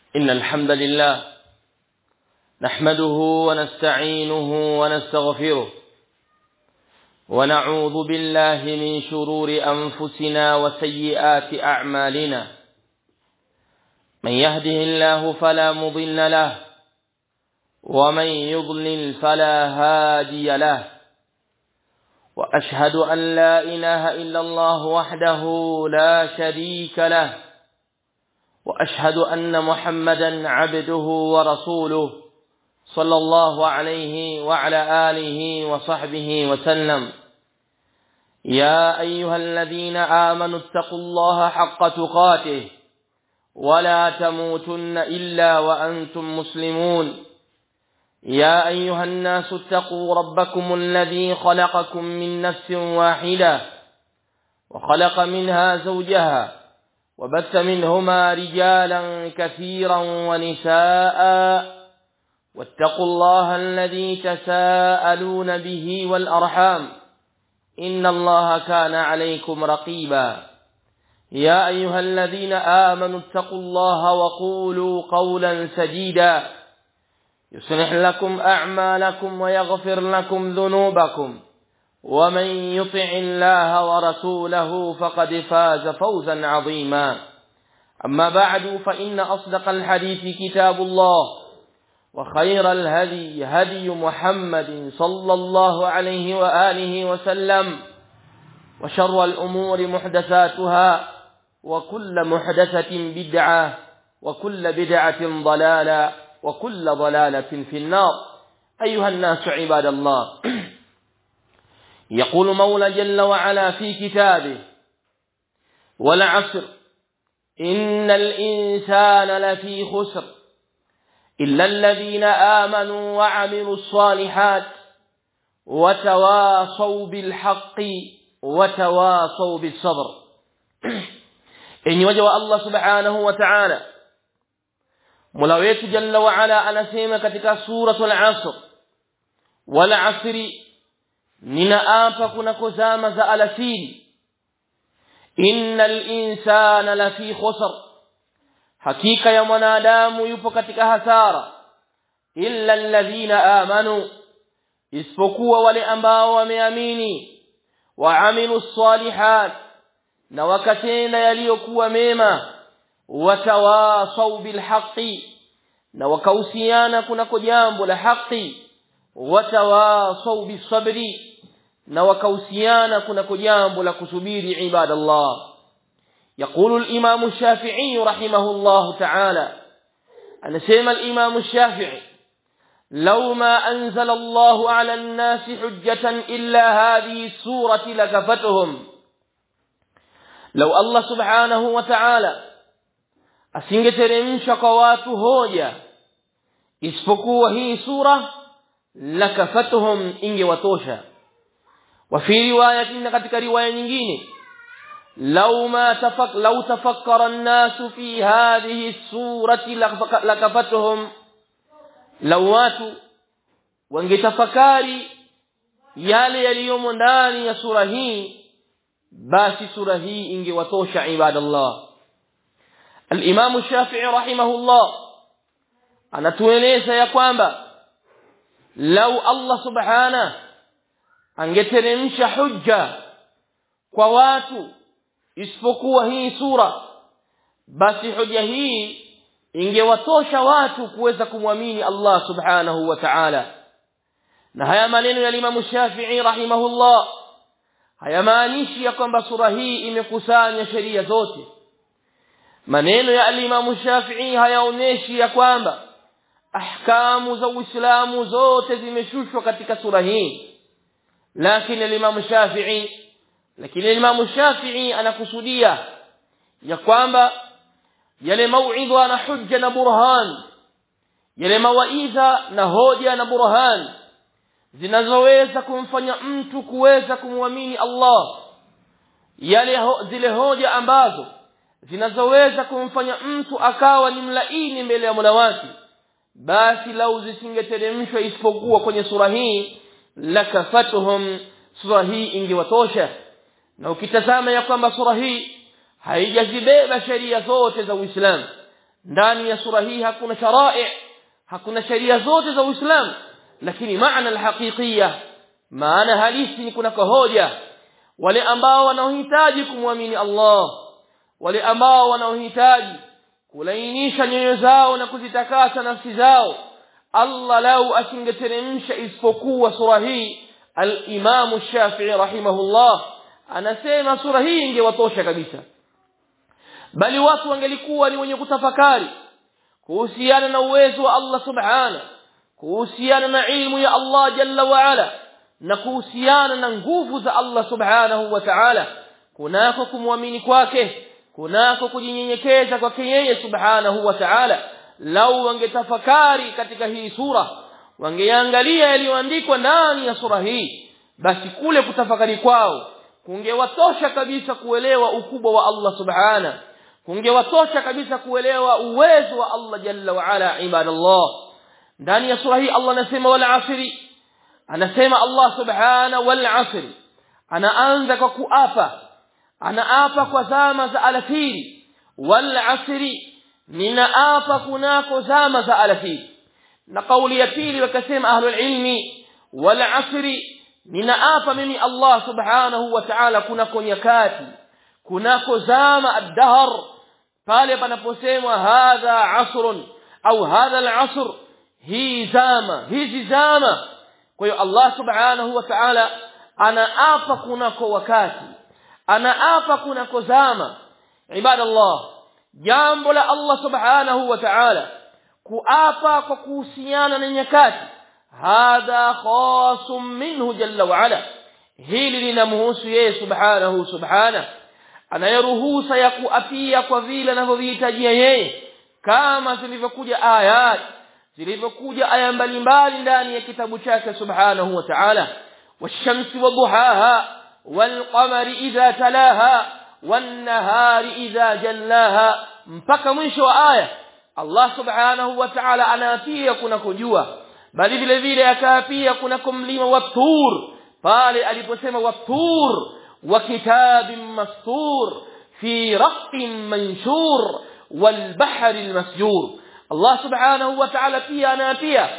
إن الحمد لله نحمده ونستعينه ونستغفره ونعوذ بالله من شرور أنفسنا وسيئات أعمالنا من يهده الله فلا مضل له ومن يضلل فلا هادي له وأشهد أن لا إله إلا الله وحده لا شريك له وأشهد أن محمدا عبده ورسوله صلى الله عليه وعلى آله وصحبه وسلم يا أيها الذين آمنوا اتقوا الله حق تقاته ولا تموتن إلا وأنتم مسلمون يا أيها الناس اتقوا ربكم الذي خلقكم من نفس واحدة وخلق منها زوجها وبث منهما رجالا كثيرا ونساء واتقوا الله الذي تساءلون به والأرحام إن الله كان عليكم رقيبا يا أيها الذين آمنوا اتقوا الله وقولوا قولا سديدا يصلح لكم أعمالكم ويغفر لكم ذنوبكم ومن يطع الله ورسوله فقد فاز فوزا عظيما أما بعد فإن أصدق الحديث كتاب الله وخير الهدي هدي محمد صلى الله عليه وآله وسلم وشر الأمور محدثاتها وكل محدثة بدعة وكل بدعة ضلالة وكل ضلالة في النار أيها الناس عباد الله يقول مولى جل وعلا في كتابه والعصر إن الإنسان لفي خسر إلا الذين آمنوا وعملوا الصالحات وتواصوا بالحق وتواصوا بالصبر إن وجه الله سبحانه وتعالى Mola wetu Jalla wa Ala anasema katika suratul Asr wal asri ninaapa kunako zama za alasiri innal insana lafi khusr hakika ya mwanadamu yupo katika hasara illa alladhina amanu isipokuwa wale ambao wameamini waamilu salihat na wakatenda yaliyokuwa mema watawasau bilhaqi na wakahusiana kunako jambo la haki watawasau bisabri na wakahusiana kunako jambo la kusubiri ibadallah يقول الإمام الشافعي رحمه الله تعالى أنا سيما الإمام الشافعي لو ما أنزل الله على الناس حجة إلا هذه السورة لكفتهم لو الله سبحانه وتعالى asingeteremsha kwa watu hoja isipokuwa hii sura lakafatuhum ingewatosha wa fi riwayatin katika riwaya nyingine law ma tafak law tafakkara an-nasu fi hadhihi surati lakafatuhum law watu wangetafakari yale yaliyomo ndani ya sura hii basi sura hii ingewatosha ibadallah الإمام الشافعي رحمه الله anatueleza ya kwamba lau Allah subhana angeteremsha hujja kwa watu isipokuwa hii sura basi hoja hii ingewatosha watu kuweza kumwamini Allah subhanahu wa ta'ala na haya maneno ya Imam Shafi'i rahimahullah hayamaanishi ya kwamba sura hii imekusanya sheria zote maneno ya alimamu Shafi'i hayaonyeshi ya kwamba ahkamu za Uislamu zote zimeshushwa katika sura hii lakini alimamu Shafi'i lakini alimamu Shafi'i anakusudia ya kwamba yale mauidha na hujja na burhan yale mawaidha na hoja na burhan zinazoweza kumfanya mtu kuweza kumwamini Allah yale ho, zile hoja ambazo zinazoweza kumfanya mtu akawa ni mlaini mbele ya Mola wake basi lau zisingeteremshwa isipokuwa kwenye sura hii lakafatuhum sura hii ingewatosha na ukitazama ya kwamba sura hii haijazibeba sheria zote za Uislamu ndani ya sura hii hakuna sharai hakuna sheria zote za Uislamu lakini maana alhaqiqiyya maana halisi ni kuna hoja wale ambao wanaohitaji kumwamini Allah wale ambao wanaohitaji kulainisha nyoyo zao na kuzitakasa nafsi zao Allah lau asingeteremsha isipokuwa sura hii al-Imam Shafi'i rahimahullah anasema sura hii ingewatosha kabisa bali watu wangelikuwa ni wenye kutafakari kuhusiana na uwezo wa Allah subhana kuhusiana na ilmu ya Allah jalla wa ala na kuhusiana na nguvu za Allah subhanahu wa ta'ala kunako kumwamini kwake kunako kujinyenyekeza kwake yeye subhanahu wa ta'ala lau wangetafakari katika hii sura wangeangalia yaliyoandikwa ndani ya sura hii basi kule kutafakari kwao kungewatosha kabisa kuelewa ukubwa wa Allah subhana kungewatosha kabisa kuelewa uwezo wa Allah jalla wa ala ibadallah ndani ya sura hii Allah anasema wal asri anasema Allah subhana wal asri anaanza kwa kuapa anaapa kwa zama za alafiri wal asri ninaapa kunako zama za alafiri na kauli ya pili wakasema ahlul ilmi wal asri ninaapa mimi Allah subhanahu wa ta'ala kunako nyakati kunako zama ad-dahr pale panaposemwa hadha asrun au hadha al-asr hii zama hizi zama kwa hiyo Allah subhanahu wa ta'ala anaapa kunako wakati anaapa kunako zama ibadallah jambo la Allah subhanahu wa ta'ala kuapa kwa kuhusiana na nyakati hadha khasum minhu jalla wa ala hili linamhusu yeye subhanahu subhana anayeruhusa ya kuapia kwa vile anavyovihitajia yeye kama zilivyokuja ayat zilivyokuja aya mbalimbali ndani ya kitabu chake subhanahu wa ta'ala washamsi waduhaha walqamari idha talaha wannahari idha jallaha mpaka mwisho wa aya Allah subhanahu wa ta'ala anaapia kuna kujua bali vile vile akaapia kuna mlima wa tur pale aliposema wa tur wa kitabin mastur fi raqin manshur wal bahri al masjur Allah subhanahu wa ta'ala pia anaapia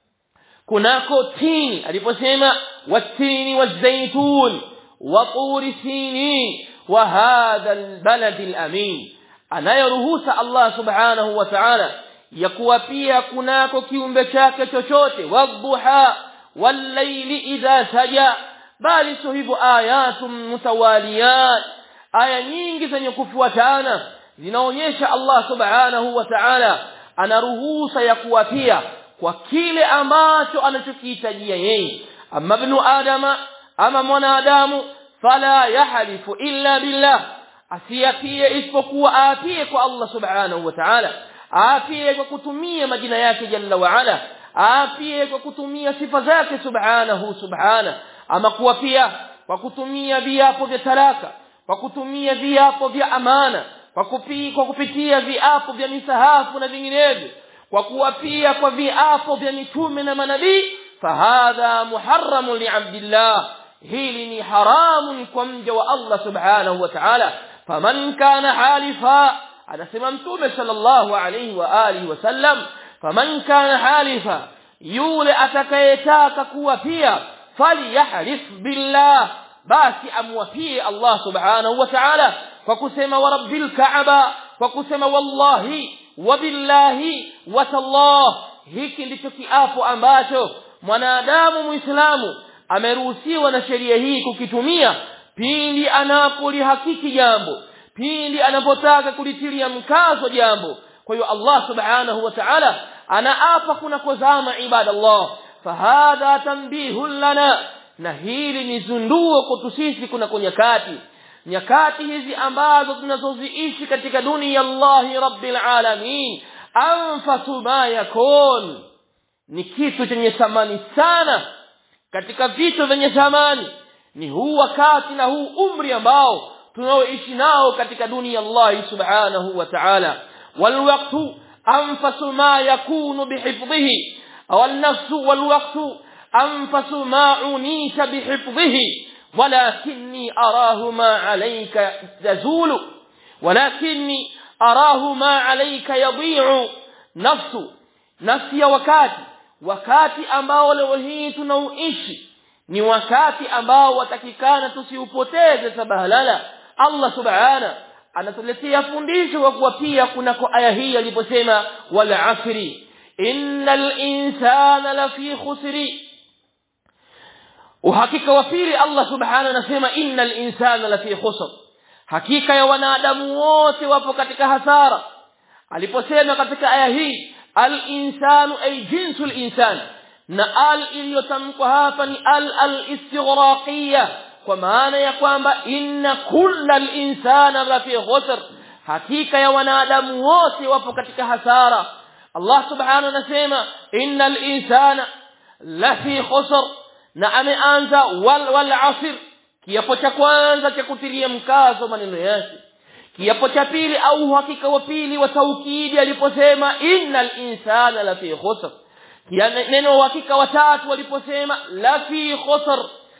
kunako tini aliposema watini wazaitun wa turi sinin wa hadha albalad alamin anayeruhusa Allah subhanahu wa ta'ala ya kuwa pia kunako kiumbe chake chochote wadhuha wallayli idha saja bali sio hivyo ayatun mutawaliyat aya nyingi zenye kufuatana zinaonyesha Allah subhanahu wa ta'ala anaruhusa ya kuwapia kwa kile ambacho anachokihitajia yeye ama ibn adama ama mwanadamu fala yahlifu illa billah asiyapie isipokuwa aapie kwa Allah subhanahu wa ta'ala aapie kwa kutumia majina yake jalla wa ala aapie kwa kutumia sifa zake subhanahu subhana ama kuwapia kwa kutumia viapo vya talaka kwa kutumia viapo vya amana kwa kupi, kwa kupitia viapo vya misahafu na vinginevyo kwa kuwapia kwa viapo vya mitume na manabii fahadha muharramun liabdillah hili ni haramun kwa mja wa Allah subhanahu wa ta'ala faman kana halifa anasema mtume sallallahu alayhi wa alihi wasallam faman kana halifa yule atakayetaka kuwapia falyahlif billah basi amwapie Allah subhanahu wa ta'ala kwa kusema wa rabbil kaaba kwa kusema wallahi wa billahi wa tallah hiki ndicho kiapo ambacho mwanadamu muislamu ameruhusiwa na sheria hii kukitumia pindi anapolihakiki jambo pindi anapotaka kulitilia mkazo jambo kwa hiyo Allah subhanahu wa ta'ala anaapa kunakozama ibadallah fahadha tanbihun lana na hili ni zunduo kwetu sisi kunako nyakati nyakati hizi ambazo tunazoziishi katika dunia Allahi rabbil alamin anfasu ma yakun ni kitu chenye thamani sana katika vitu vyenye thamani ni huu wakati na huu umri ambao tunaoishi nao katika dunia Allah subhanahu wa ta'ala walwaqtu anfasu ma yakunu bihifdhihi aw an-nafsu walwaqtu anfasu ma unita bihifdhihi ولكني أراه ما عليك تزول ولكني arahu ma alayka yadhi'u nafsu nafsi ya wakati wakati ambao leo hii tunauishi ni wakati ambao watakikana tusiupoteze sabahalala Allah subhana anatuletea fundisho kwa kuwa pia kunako aya hii aliposema wal asri innal insana lafi khusri uhakika wa pili Allah subhana anasema innal insana lafi khusr hakika ya wanadamu wote wapo katika hasara aliposema katika aya hii al insanu ay jinsul insan na al iliyotamkwa hapa ni al al istighraqiyya kwa maana ya kwamba inna kullal insana lafi khusr hakika ya wanadamu wote wapo katika hasara Allah subhanahu anasema innal insana lafi khusr na ameanza wal wal asr kiapo cha kwanza cha kutilia mkazo maneno yake kiapo cha pili au uhakika wa pili wa taukidi aliposema innal insana lafi khusr neno uhakika wa tatu waliposema lafi khusr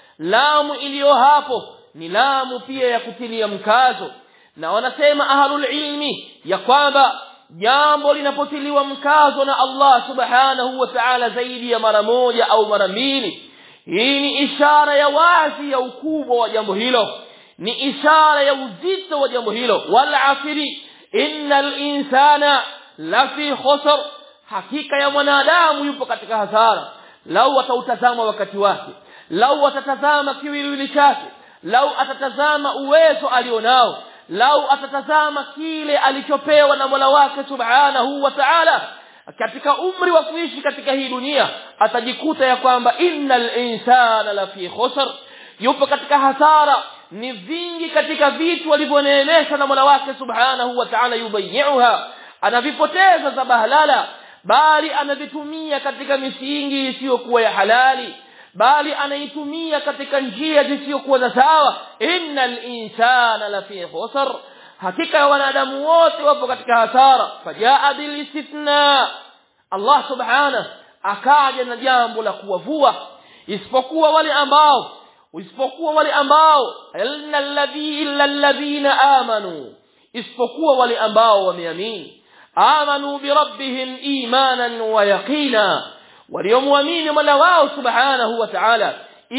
lamu iliyo hapo ni lamu pia ya kutilia mkazo na wanasema ahlul ilmi ya kwamba jambo linapotiliwa mkazo na Allah subhanahu wa ta'ala zaidi ya mara moja au mara mbili hii ni ishara ya wazi ya ukubwa wa jambo hilo ni ishara ya uzito wa jambo hilo wal asri innal insana lafi khusr hakika ya mwanadamu yupo katika hasara lau atautazama wakati wake lau atatazama kiwiliwili chake lau atatazama uwezo alionao lau atatazama kile alichopewa na Mola wake Subhanahu wa Ta'ala katika umri wa kuishi katika hii dunia atajikuta ya kwamba innal insana lafi khusr yupo katika hasara ni vingi katika vitu alivyoneemeshwa na Mola wake Subhanahu wa Ta'ala yubayiuha anavipoteza za bahalala bali anavitumia katika misingi isiyokuwa ya halali bali anaitumia katika njia zisizokuwa za sawa innal insana lafi khusr hakika ya wanadamu wote wapo katika hasara fajaa bil istithna Allah subhanahu akaja na jambo la kuwavua isipokuwa wale ambao isipokuwa wale ambao illa alladhi illa alladhina amanu isipokuwa wale ambao wameamini amanu bi rabbihim imanan wa yaqina waliomwamini Mola wao subhanahu wa ta'ala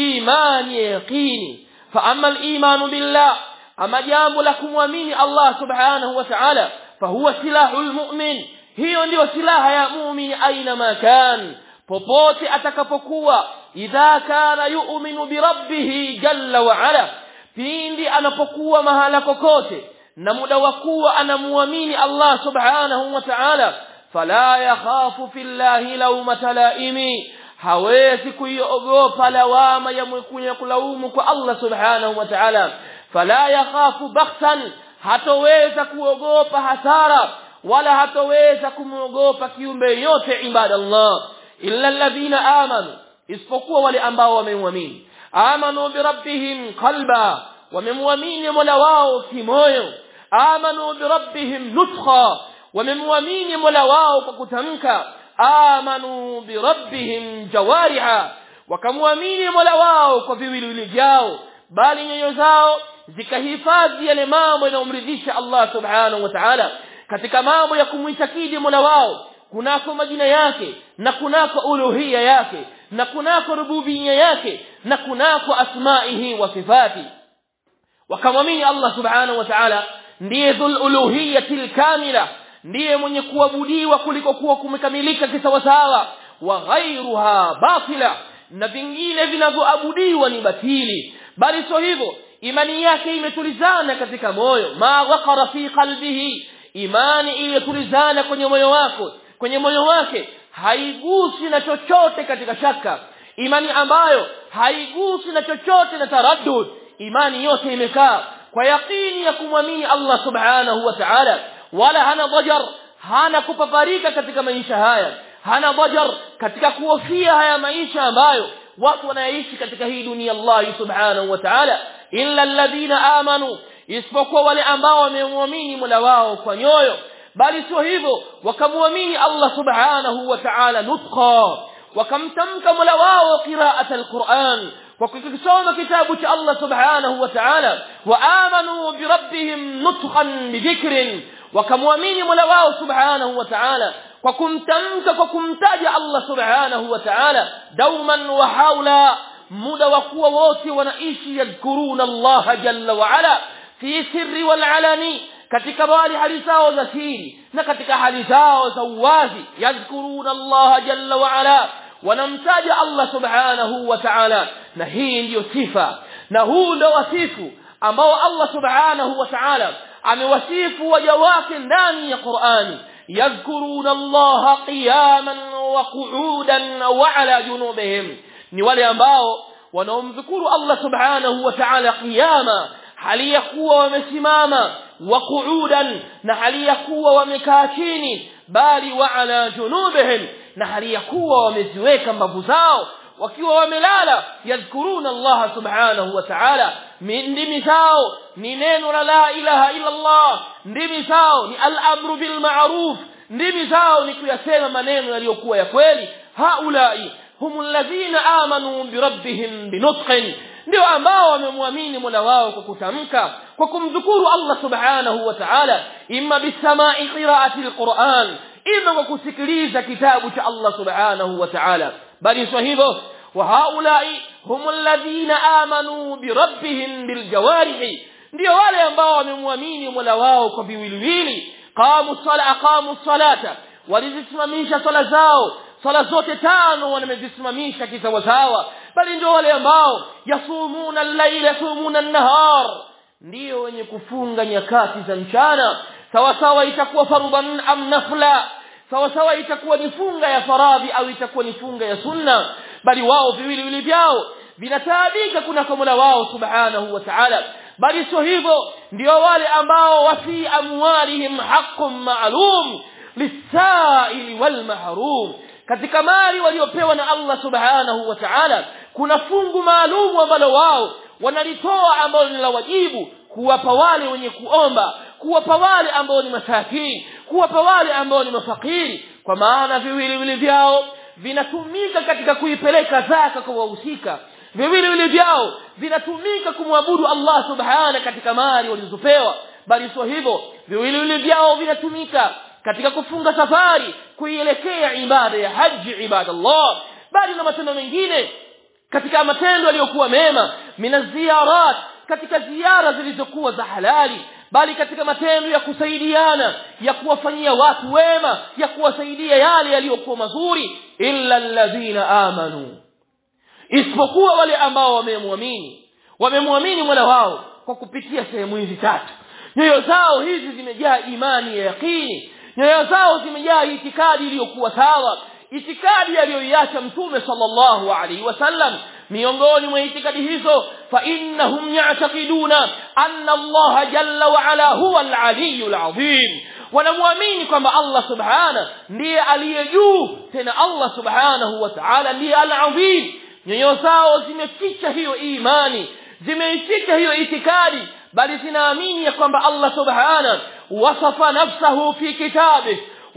imani ya yaqini fa amma al-iman billah ama jambo la kumwamini Allah subhanahu wa ta'ala fa huwa silahul mu'min hiyo ndio silaha ya muumini aina makan popote atakapokuwa idha kana yu'minu bi rabbih jalla wa ala pindi anapokuwa mahala kokote na muda wa kuwa anamuamini Allah subhanahu wa ta'ala fala yakhafu fillahi lawmata laimi hawezi kuiogopa lawama ya mwenye kulaumu kwa Allah subhanahu wa ta'ala fala yakhafu bakhsan hatoweza kuogopa hasara wala hatoweza kumwogopa kiumbe yote ibadallah illa alladhina amanu isipokuwa wale ambao wamemwamini amanu birabbihim qalba wamemwamini mola wao kimoyo amanu birabbihim nutkha wamemwamini mola wao kwa kutamka amanu birabbihim jawariha wakamwamini mola wao kwa viwiliwili vyao bali nyoyo zao zikahifadhi yale mambo yanayomridhisha Allah subhanahu wa ta'ala katika mambo ya kumwitakidi mola wao kunako majina yake na kunako uluhia yake na kunako rububia yake na kunako asmaihi wa sifati wakamwamini Allah subhanahu wa ta'ala ndiye dhul uluhiyati alkamila ndiye mwenye kuabudiwa kuliko kuwa kumekamilika kisawasawa wa ghairuha batila na vingine vinavyoabudiwa ni batili bali sio hivyo imani yake imetulizana katika moyo ma waqara fi qalbihi imani iliyotulizana kwenye moyo wako kwenye moyo wake haigusi na chochote katika shaka imani ambayo haigusi na chochote na taraddud imani yote imekaa kwa yakini ya kumwamini Allah subhanahu wa ta'ala wala hana dhajar hana kupaparika katika maisha haya hana dhajar katika kuhofia haya maisha ambayo watu wanaishi katika hii dunia Allah subhanahu wa ta'ala illa alladhina amanu isipokuwa wale ambao wamemwamini Mola wao kwa nyoyo bali sio hivyo wakamwamini Allah subhanahu wa ta'ala nutqa wakamtamka Mola wao qira'at alquran kwa kukisoma kitabu cha Allah subhanahu wa ta'ala wa amanu bi rabbihim nutqan bi dhikrin wakamwamini mola wao subhanahu wa ta'ala kwa kumtamka kwa kumtaja Allah subhanahu wa ta'ala dauman wa haula muda wa kuwa wote wanaishi yadhkuruna Allah jalla wa ala fi sirri wal alani katika bali hali zao za siri na katika hali zao za uwazi yadhkuruna Allah jalla wa ala wanamtaja Allah subhanahu wa ta'ala na hii ndiyo sifa na huu ndio wasifu ambao Allah subhanahu wa ta'ala amewasifu waja wake ndani ya Qur'ani yadhkuruna Allah qiyaman wa qu'udan wa ala junubihim ni wale ambao wanaomdhukuru Allah subhanahu wa ta'ala qiyama hali ya kuwa wamesimama wa qu'udan na hali ya kuwa wamekaa chini bali wa ala junubihim na hali ya kuwa wameziweka mbavu zao wakiwa wamelala yadhkuruna Allah subhanahu wa ta'ala ndimi zao ni neno la la ilaha illa Allah ndimi zao ni al-amru bil ma'ruf ndimi zao ni kuyasema maneno yaliyokuwa ya kweli haulai humul ladhina amanu bi rabbihim binutqin ndio ambao wamemwamini Mola wao kwa kutamka kwa kumdhukuru Allah subhanahu wa ta'ala imma bisama'i qira'ati al-Qur'an ima kwa kusikiliza kitabu cha Allah subhanahu wa ta'ala bali sio hivyo wa haulai humul ladhina amanu bi rabbihim bil jawarihi ndio wale ambao wamemwamini Mola wao kwa viwiliwili qamu sala aqamu salata walizisimamisha sala zao sala zote tano wamezisimamisha kisawasawa bali ndio wale ambao yasumuna al-layla yasumuna an-nahar ndio wenye kufunga nyakati za mchana sawa sawa itakuwa fardhan am nafla sawa sawa itakuwa ni funga ya faradhi au itakuwa ni funga ya sunna bali wao viwili vile vyao vinataabika kuna kwa Mola wao subhanahu wa ta'ala bali sio hivyo ndio wale ambao wafi amwalihim haqqun ma'lum lisaili wal mahrum katika mali waliopewa na Allah subhanahu wa ta'ala kuna fungu maalum ambalo wao wanalitoa ambalo ni la wajibu kuwapa wale wenye kuomba kuwapa wale ambao ni masakini kuwapa wale ambao ni mafakiri kwa maana viwili vile vyao vinatumika katika kuipeleka zaka kwa wahusika viwili vile vyao vinatumika kumwabudu Allah subhana katika mali walizopewa bali sio hivyo viwili vile vyao vinatumika katika kufunga safari kuielekea ibada ya haji ibadallah bali na matendo mengine katika matendo yaliyokuwa mema mina ziyarat katika ziara zilizokuwa za halali bali katika matendo ya kusaidiana ya kuwafanyia watu wema ya kuwasaidia yale yaliyokuwa mazuri illa alladhina amanu isipokuwa wale ambao wamemwamini wamemwamini Mola wao kwa kupitia sehemu hizi tatu nyoyo zao hizi zimejaa imani ya yaqini nyoyo zao zimejaa itikadi iliyokuwa sawa itikadi aliyoiacha mtume sallallahu alaihi wasallam miongoni mwa itikadi hizo fa innahum ya'taqiduna anna Allah jalla wa ala huwa al-aliyyul azim wanamwamini kwamba Allah subhana ndiye aliye juu tena Allah subhanahu wa ta'ala ndiye al-azim nyoyo zao zimeficha hiyo imani zimeificha hiyo itikadi bali zinaamini ya kwamba Allah subhana wasafa nafsahu fi kitabih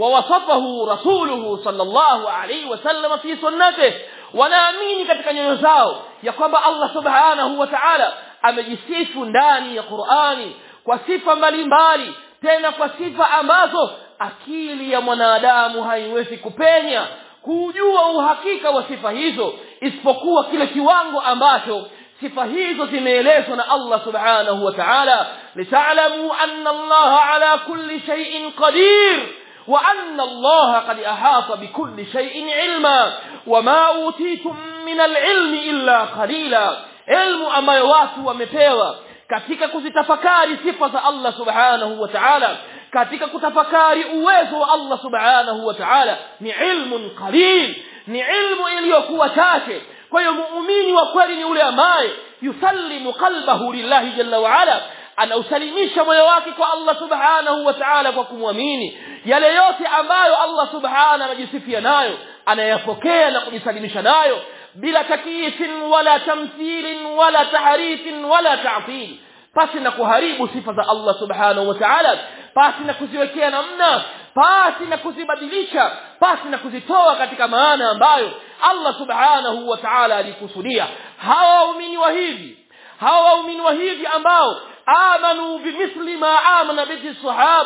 ووصفه رسوله صلى الله عليه وسلم في سنته wanaamini katika nyoyo zao ya kwamba Allah subhanahu wa ta'ala amejisifu ndani ya Qur'ani kwa sifa mbalimbali tena kwa sifa ambazo akili ya mwanadamu haiwezi kupenya kujua uhakika wa sifa hizo isipokuwa kile kiwango ambacho sifa hizo zimeelezwa na Allah subhanahu wa ta'ala lita'lamu anna Allah ala kulli shay'in qadir وأن الله قد أحاط بكل شيء علما وما أوتيتم من العلم إلا قليلا علم أما watu wamepewa katika kuzitafakari sifa za Allah subhanahu wa ta'ala katika kutafakari uwezo wa Allah subhanahu wa ta'ala ni ilmun qalil ni ilmu iliyokuwa chache kwa hiyo muumini wa kweli ni yule ambaye yusallimu qalbahu lillahi jalla wa ala anausalimisha moyo wake kwa Allah subhanahu wa ta'ala kwa kumwamini yale yote ambayo Allah subhanahu anajisifia nayo anayapokea na kujisalimisha nayo bila takifin wala tamthilin wala tahrifin wala ta'til pasi na kuharibu sifa za Allah subhanahu wa ta'ala pasi na kuziwekea namna pasi na kuzibadilisha pasi na kuzitoa katika maana ambayo Allah subhanahu wa ta'ala alikusudia hawa waumini wa hivi hawa waumini wa hivi ambao amanu bimithli ma amana bihi sahaba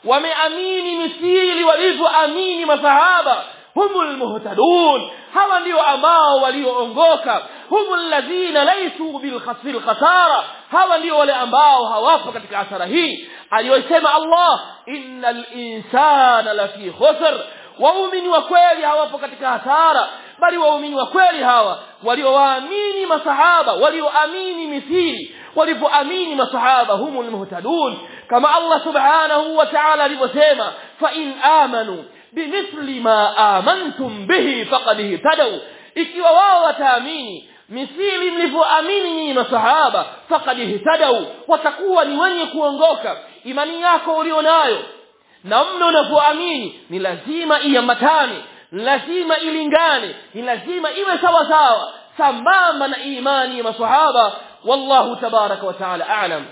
wameamini misili walivyoamini masahaba humul muhtadun hawa ndio ambao walioongoka humul ladhina laysu bil khasara hawa ndio wale ambao hawapo katika hasara hii aliyosema Allah innal insana lafi khusr waumini wa kweli hawapo katika hasara bali waumini wa kweli hawa waliowaamini masahaba walioamini mithili walivyoamini masahaba humul muhtadun kama Allah subhanahu wa ta'ala alivyosema fa in amanu bimithli ma amantum bihi faqad ihtadaw ikiwa wao wataamini mithili mlivyoamini nyinyi masahaba faqad ihtadaw watakuwa ni wenye kuongoka imani yako ulionayo na mno unapoamini ni lazima iambatane lazima ilingane ni lazima iwe sawa sawa sambamba na imani ya masahaba wallahu tabaraka wa taala a'lam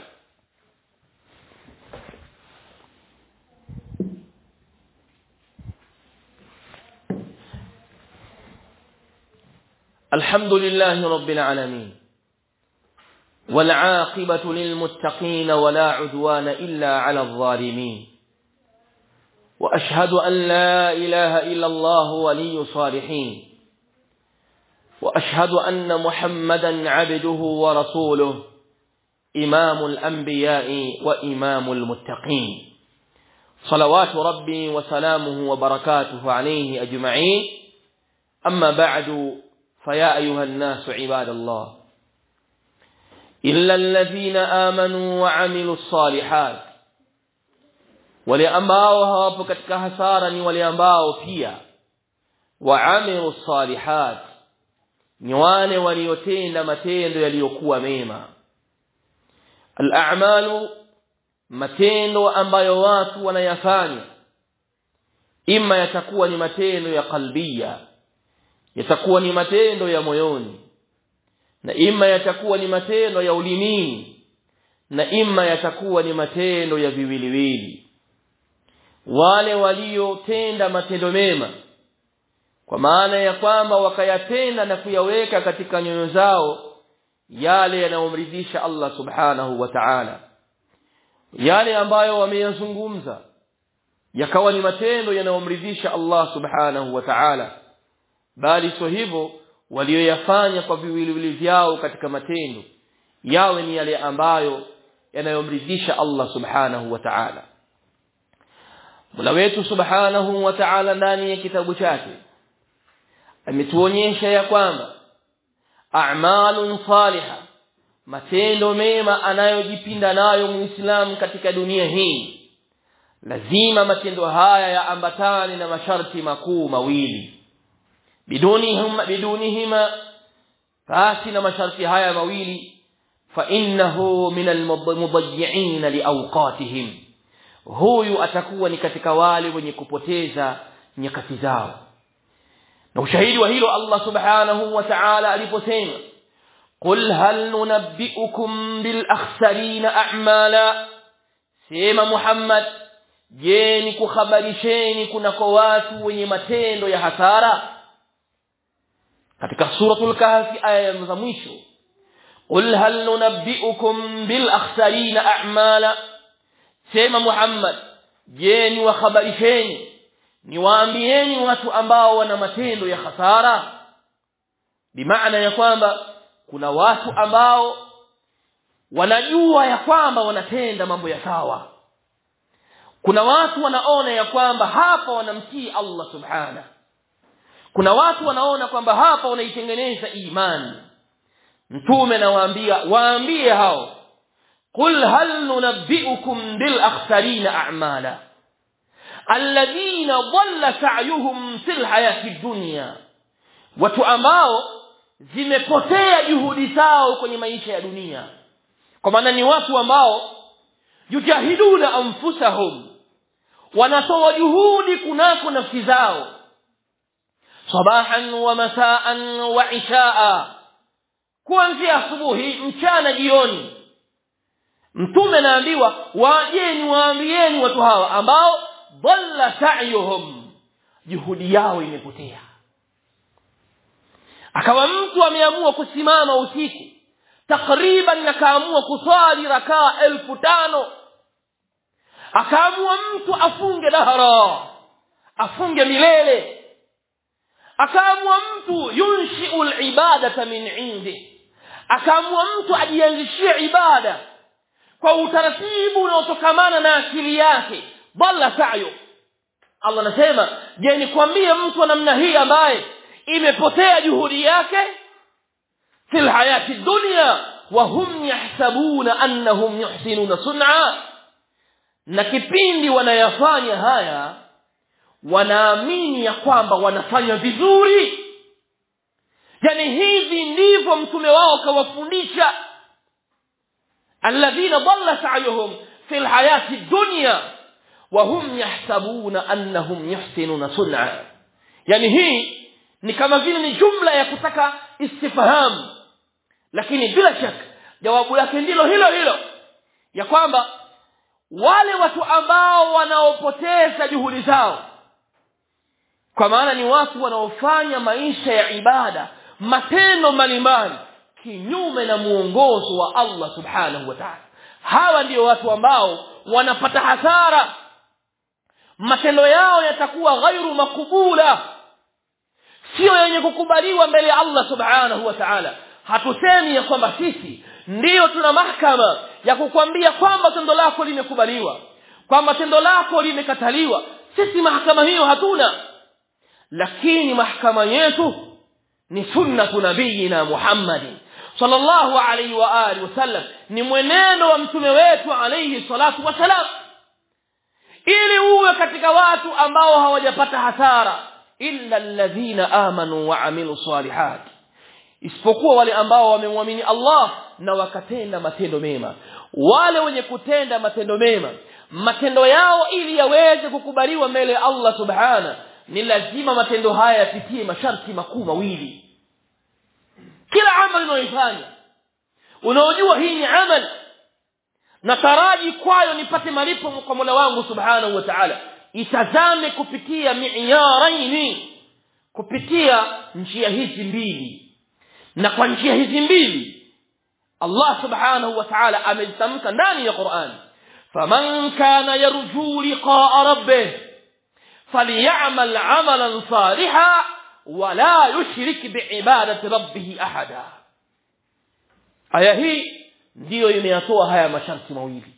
الحمد لله رب العالمين والعاقبة للمتقين ولا عدوان إلا على الظالمين وأشهد أن لا إله إلا الله ولي صالحين وأشهد أن محمدا عبده ورسوله إمام الأنبياء وإمام المتقين صلوات ربي وسلامه وبركاته عليه أجمعين أما بعد فيا أيها الناس عباد الله إلا الذين آمنوا وعملوا الصالحات wale ambao hawapo katika hasara ni wale ambao pia waamilu salihat ni wale waliotenda matendo yaliyokuwa mema al-a'malu matendo ambayo watu wanayafanya ima yatakuwa ni matendo ya kalbia yatakuwa ni matendo ya moyoni na ima yatakuwa ni matendo ya ulimini na ima yatakuwa ni matendo ya viwiliwili wale waliotenda matendo mema kwa maana ya kwamba wakayatenda na kuyaweka katika nyoyo zao yale yanayomridhisha Allah subhanahu wa ta'ala yale ambayo wameyazungumza yakawa ni matendo yanayomridhisha Allah subhanahu wa ta'ala bali sio hivyo walioyafanya kwa viwiliwili vyao katika matendo yawe ni yale ambayo yanayomridhisha Allah subhanahu wa ta'ala Mola wetu subhanahu wa ta'ala ndani ya kitabu chake ametuonyesha ya kwamba a'malun salihah matendo mema anayojipinda nayo muislamu katika dunia hii lazima matendo haya yaambatane na masharti makuu mawili bidunihima bidunihima basi na masharti haya mawili fa innahu min almudayyi'in liawqatihim huyu atakuwa ni katika wale wenye kupoteza nyakati zao na ushahidi wa hilo Allah subhanahu wa ta'ala aliposema qul hal nunabbiukum bil akhsarina a'mala sema Muhammad je ni kuhabarisheni kunako watu wenye matendo ya hasara katika suratul kahfi aya za mwisho qul hal nunabbiukum bil akhsarina a'mala sema Muhammad je ni wahabarisheni niwaambieni watu ambao wana matendo ya hasara bimaana ya kwamba kuna watu ambao wanajua ya kwamba wanatenda mambo ya sawa kuna watu wanaona ya kwamba hapa wanamtii Allah subhana kuna watu wanaona kwamba hapa wanaitengeneza imani mtume nawaambia waambie hao قل هل ننبئكم بالأخسرين أعمالا الذين ضل سعيهم في الحياة الدنيا watu ambao zimepotea juhudi zao kwenye maisha ya dunia kwa maana ni watu ambao yujahiduna anfusahum wanatoa juhudi kunako nafsi zao sabahan wa masaan wa ishaa kuanzia asubuhi mchana jioni mtume naambiwa wajeni waambieni watu hawa ambao dhalla sa'yuhum juhudi yao imepotea akawa mtu ameamua kusimama usiku takriban akaamua kuswali rakaa elfu tano akaamua mtu afunge dahara afunge milele akaamua mtu yunshiu libadata min indi akaamua mtu ajianzishie ibada kwa utaratibu unaotokamana na akili yake dhalla sayo allah anasema je nikwambie mtu wa namna hii ambaye imepotea juhudi yake fi lhayati dunya wahum yahsabuna annahum yuhsinuna sun'a na kipindi wanayafanya haya wanaamini ya kwamba wanafanya vizuri yani hivi ndivyo mtume wao kawafundisha alladhina dhalla sa'yuhum fi lhayati dunya wahum yahsabuna annahum yuhsinuna sun'a yani hii ni kama vile ni jumla ya kutaka istifhamu lakini bila shaka jawabu lake ndilo hilo hilo ya kwamba wale watu ambao wanaopoteza juhudi zao kwa maana ni watu wanaofanya maisha ya ibada matendo mbalimbali kinyume na muongozo wa Allah subhanahu wa ta'ala hawa ndio watu ambao wanapata hasara matendo yao yatakuwa ghairu makubula sio yenye kukubaliwa mbele ya Allah subhanahu wa ta'ala hatusemi ya kwamba sisi ndiyo tuna mahkama ya kukwambia kwamba tendo lako limekubaliwa kwamba tendo lako limekataliwa sisi mahakama hiyo hatuna lakini mahkama yetu ni sunnatu nabiyina muhammadin sallallahu alaihi wa alihi wasallam ni mwenendo wa mtume wetu alaihi salatu wasalam ili uwe katika watu ambao hawajapata hasara illa alladhina amanu wa amilu salihat isipokuwa wale ambao wamemwamini Allah na wakatenda matendo mema wale wenye kutenda matendo mema matendo yao ili yaweze kukubaliwa mbele ya Allah subhana ni lazima matendo haya yapitie masharti makuu mawili kila amali unayoifanya unaojua hii ni amali na taraji kwayo nipate malipo kwa Mola wangu subhanahu wa ta'ala itazame kupitia mi'yaraini kupitia njia hizi mbili na kwa njia hizi mbili Allah subhanahu wa ta'ala amezitamka ndani ya Qur'an faman kana yarju liqa'a rabbih falyamal 'amalan salihan wala yushrik bi'ibadati rabbih ahada aya hii ndiyo imeyatoa haya masharti mawili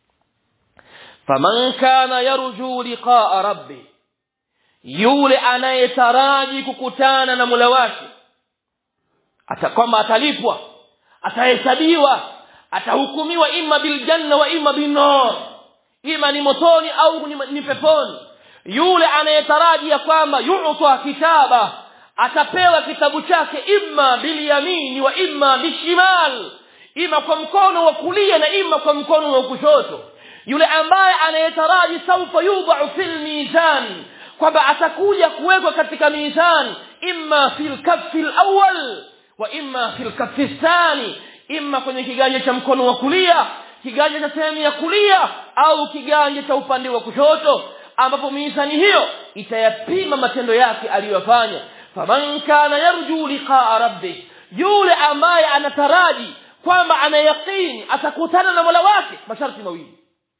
faman kana yarju liqa'a rabbih yule anayetaraji kukutana na Mola wake atakwamba atalipwa atahesabiwa atahukumiwa imma biljanna wa imma binnar ima ni motoni au ni, ni peponi yule anayetaraji ya kwamba yu'ta kitaba atapewa kitabu chake imma bilyamini wa imma bishimal ima kwa mkono wa kulia na ima kwa mkono wa kushoto yule ambaye anayetaraji saufa yudha'u fil mizan kwamba atakuja kuwekwa katika mizan imma fil kaffi al-awwal wa imma fil kaffi thani imma kwenye kiganja cha mkono wa kulia kiganja cha sehemu ya kulia au kiganja cha upande wa kushoto ambapo mizani hiyo itayapima matendo yake aliyofanya faman kana yarju liqa'a rabbih yule ambaye anataraji kwamba anayaqini atakutana na Mola wake masharti mawili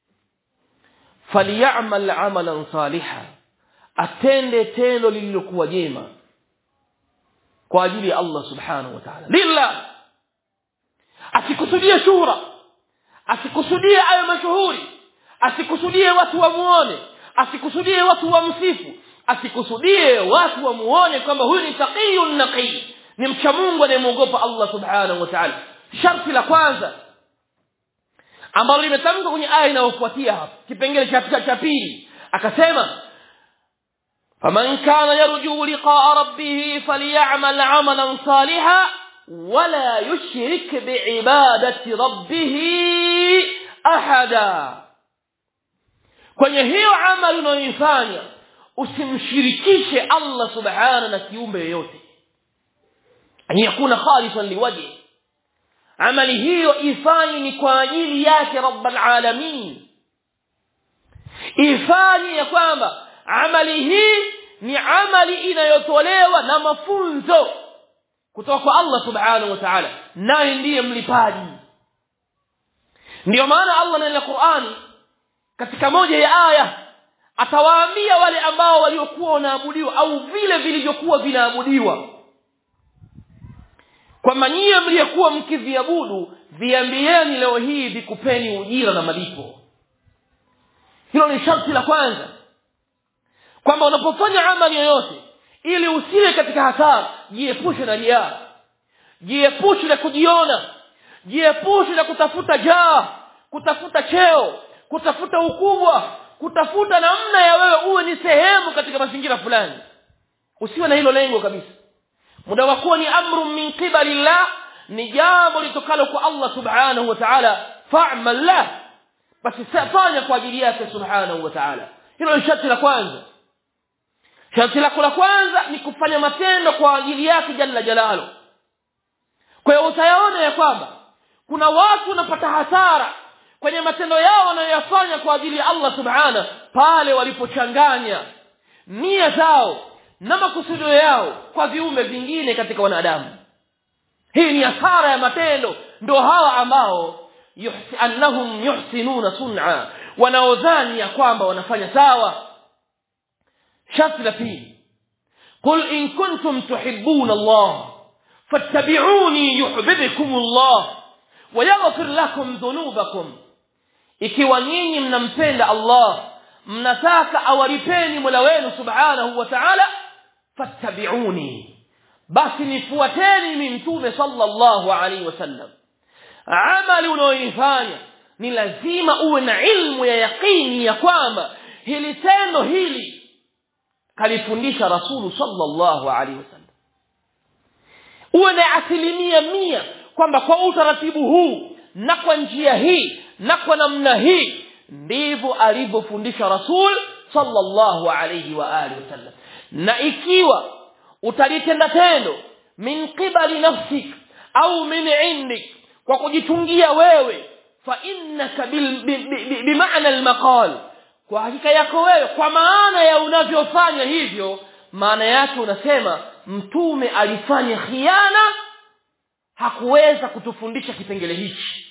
falyamal amalan salihan atende tendo lililokuwa jema kwa ajili ya Allah subhanahu wa ta'ala lillah asikusudie shura asikusudie ayo mashuhuri asikusudie watu wamuone asikusudie watu wamsifu asikusudie watu wamuone kwamba huyu ni taqiyun naqi ni mcha Mungu anayemuogopa Allah subhanahu wa ta'ala sharti la kwanza ambalo limetamkwa kwenye aya inayofuatia hapa kipengele cha cha pili akasema faman kana yarju liqa'a rabbih falyamal 'amalan salihan wala yushrik bi'ibadati rabbih ahada kwenye hiyo amali unayoifanya usimshirikishe Allah subhanahu na kiumbe yoyote an yakuna khalisan liwajhi amali hiyo ifanye ni kwa ajili yake rabbal alamin ifanye ya kwamba amali hii ni amali inayotolewa na mafunzo kutoka kwa Allah subhanahu wa ta'ala naye ndiye mlipaji ndio maana Allah ndani ya Qur'ani katika moja ya aya atawaambia wale ambao waliokuwa wanaabudiwa au vile vilivyokuwa vinaabudiwa kwamba nyie mliyekuwa mkiviabudu viambieni leo hii vikupeni ujira na malipo hilo ni sharti la kwanza kwamba unapofanya amali yoyote ili usiwe katika hasara jiepushe na riaa jiepushe na kujiona jiepushe na kutafuta jaa kutafuta cheo kutafuta ukubwa kutafuta namna ya wewe uwe ni sehemu katika mazingira fulani usiwe na hilo lengo kabisa muda wa kuwa ni amru min qibali llah ni jambo litokalo kwa allah subhanahu wa taala famal lah basi fanya kwa ajili yake subhanahu wa taala hilo ni sharti la kwanza sharti lako la kwanza ni kufanya matendo kwa ajili yake jalla jalalo kwa hiyo utayaona ya kwamba kuna watu wanapata hasara kwenye matendo yao wanayoyafanya kwa ajili ya allah subhana pale walipochanganya nia zao na makusudio yao kwa viumbe vingine katika wanadamu hii ni hasara ya matendo ndo hawa ambao yuhsi, annahum yuhsinuna sun'a wanaodhani ya kwamba wanafanya sawa sharti la pili qul in kuntum tuhibbuna allah fattabi'uni yuhibbukum allah wayaghfir lakum dhunubakum ikiwa nyinyi mnampenda allah mnataka awalipeni mola wenu subhanahu wa ta'ala fattabi'uni basi nifuateni mimi mtume sallallahu alaihi wasallam amali unayoifanya ni lazima uwe na ilmu ya yaqini ya kwamba hili tendo hili kalifundisha rasulu sallallahu alaihi wasallam uwe na asilimia mia kwamba kwa utaratibu huu na kwa njia hii na kwa namna hii ndivyo alivyofundisha rasul sallallahu alaihi wa alihi wasallam na ikiwa utalitenda tendo min qibali nafsik au min indik kwa kujitungia wewe fa innaka bimaana almaqal kwa hakika yako wewe kwa maana ya unavyofanya hivyo maana yake unasema mtume alifanya khiana hakuweza kutufundisha kipengele hichi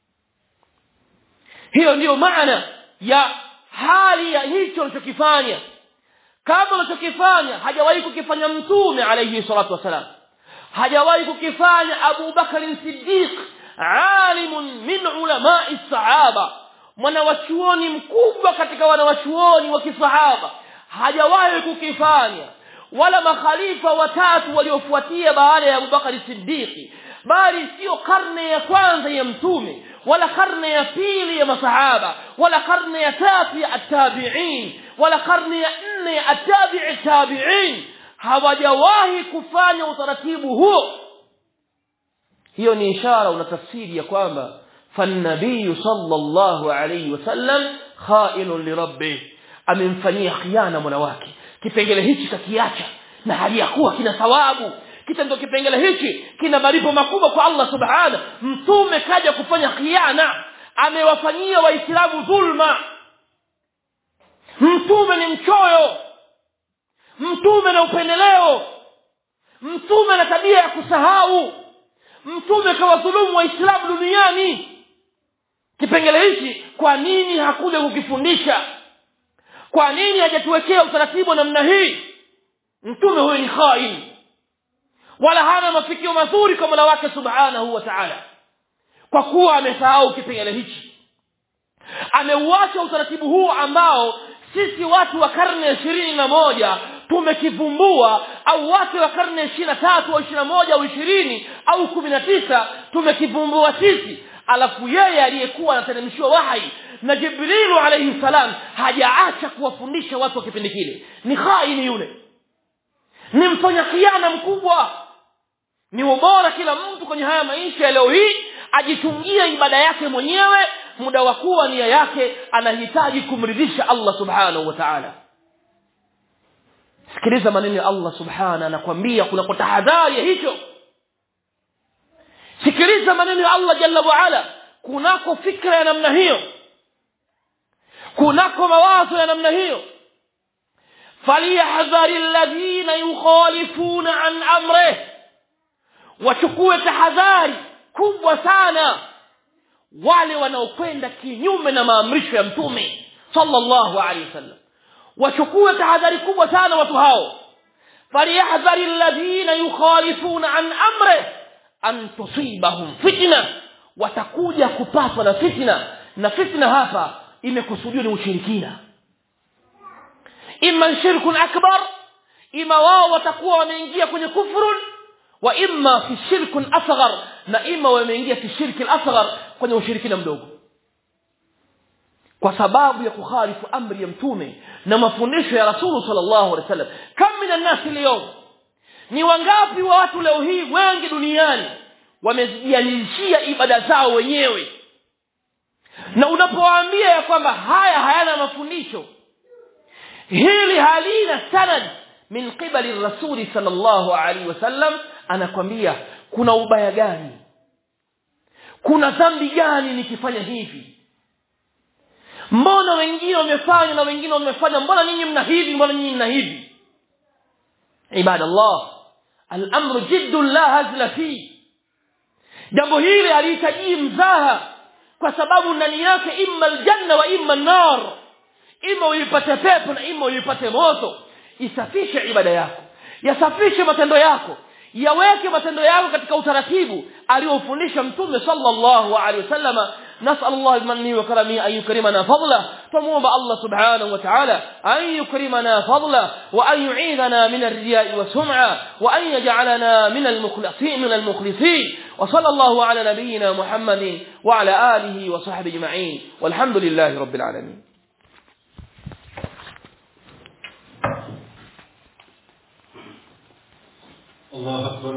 hiyo ndiyo maana ya hali ya hicho unachokifanya kama unachokifanya hajawahi kukifanya mtume alayhi salatu wassalam hajawahi kukifanya abu bakarin siddiq alimun min ulamai sahaba mwanawachuoni mkubwa katika wanawachuoni wa kisahaba hajawahi kukifanya wala makhalifa watatu waliofuatia baada ya abubakari siddiqi bali sio karne ya kwanza ya mtume wala karne ya pili ya masahaba wala karne ya tatu ya attabiin wala karne ya nne ya attabii tabiin hawajawahi kufanya utaratibu huo hiyo ni ishara una tafsiri ya kwamba fannabiyu sallallahu alayhi wasallam khainun lirabbih amemfanyia khiana mwana wake kipengele hichi kakiacha na hali ya kuwa kina thawabu kitendo kipengele hichi kina malipo makubwa kwa allah subhana mtume kaja kufanya khiana amewafanyia waislamu dhulma mtume ni mchoyo mtume na upendeleo mtume na tabia ya kusahau mtume kawadhulumu waislamu duniani kipengele hichi kwa nini hakuja kukifundisha kwa nini hajatuwekea utaratibu wa namna hii mtume huyo ni khain wala hana mafikio mazuri kwa mola wake subhanahu wa taala kwa kuwa amesahau kipengele hichi ameuacha utaratibu huu ambao sisi watu wa karne ya ishirini na moja tumekivumbua au watu wa karne ya ishiri na tatu au ishiri na moja au ishirini au kumi na tisa tumekivumbua sisi alafu yeye aliyekuwa anateremshiwa wahai na jibrilu alaihi salam hajaacha kuwafundisha watu wa kipindi kile ni khaini yule ni mfanya khiana mkubwa ni ubora kila mtu kwenye haya maisha ya leo hii ajitungie ibada yake mwenyewe muda wa kuwa nia yake anahitaji kumridhisha allah subhanahu wa taala sikiliza maneno ya allah subhana anakwambia kunako tahadhari ya hicho sikiliza maneno ya allah jalla waala kunako fikra ya namna hiyo kunako mawazo ya namna hiyo falyahdhari alladhina yukhalifuna an amrih wachukue tahadhari kubwa sana wale wanaokwenda kinyume na maamrisho ya mtume sallallahu alaihi wasallam wachukue tahadhari kubwa sana watu hao falyahdhari alladhina yukhalifuna an amri an tusibahum fitna watakuja kupatwa na fitna na fitna hapa imekusudiwa ni ushirikina imma shirkun akbar ima wao watakuwa wameingia kwenye kufrun wa imma fi shirkun asghar na ima wameingia fi shirki al-asghar kwenye ushirikina mdogo kwa sababu ya kukhalifu amri ya mtume na mafundisho ya rasulu sallallahu alaihi wasallam kam min nasi leo ni wangapi wa watu leo hii wengi duniani wamejianzishia ibada zao wenyewe na unapowaambia ya kwamba haya hayana mafundisho hili halina sanad min qibali rasuli sallallahu alaihi wasallam anakwambia kuna ubaya gani kuna dhambi gani nikifanya hivi mbona wengine wamefanya na wengine wamefanya mbona nyinyi mna hivi mbona nyinyi mna hivi ibadallah al-amru jiddun la hazla fi jambo hili halihitaji mzaha kwa sababu ndani yake imma aljanna wa imma an-nar ima uipate pepo na ima uipate moto isafishe ibada yako yasafishe matendo yako yaweke matendo yako katika utaratibu aliofundisha mtume sallallahu alaihi wasallama نسأل الله بمنه وكرمه أن يكرمنا فضله فموب الله سبحانه وتعالى أن يكرمنا فضله وأن يعيذنا من الرياء والسمعة وأن يجعلنا من المخلصين من المخلصين وصلى الله على نبينا محمد وعلى آله وصحبه أجمعين والحمد لله رب العالمين الله أكبر